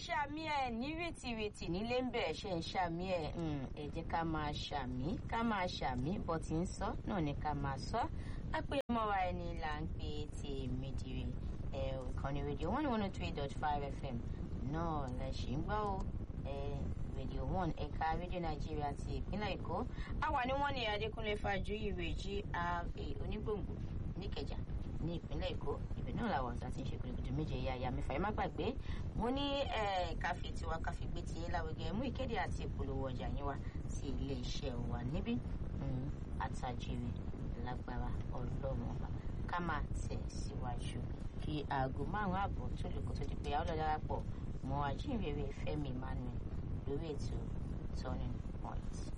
ṣàmì ẹ̀ ní rìtìrìtì nílé ń bẹ̀ ṣe ń ṣàmì ẹ̀ ẹ jẹ́ ká máa ṣàmì ká máa ṣàmì bó ti ń sọ náà ni ká máa sọ á pé mọ́ra ẹni là ń pè tèmi dire ìkànnì rédíò one one three dot five fm náà lẹ ṣì ń gbọ́ o rédíò one ẹ̀ka rédíò nàìjíríà ti ìpínlẹ̀ èkó àwa ni wọ́n ní adékúnlé fàjúyì rèé gra onígbòǹgbò níkẹjà ní ìpínlẹ̀ èkó ibẹ̀ náà làwọn ọ̀sán ti ń ṣe gbèdégbèdé méje ya ya mẹ́fà ẹ má gbàgbé mo ní káfí tiwa káfí gbé tiẹ̀ láwùjọ mú ìkéde àti ìpolówó ọjà yín wá sí ilé iṣẹ́ wa níbí àtàjèrè lágbára ọlọ́run ọba ká máa tẹ̀ síwájú kí aago márùn-ún ààbọ̀ tó lè kó tó di pé a ó lọ darapọ̀ mọ́ ajínrere Fẹ́mi Emmanuel lórí ètò turning point.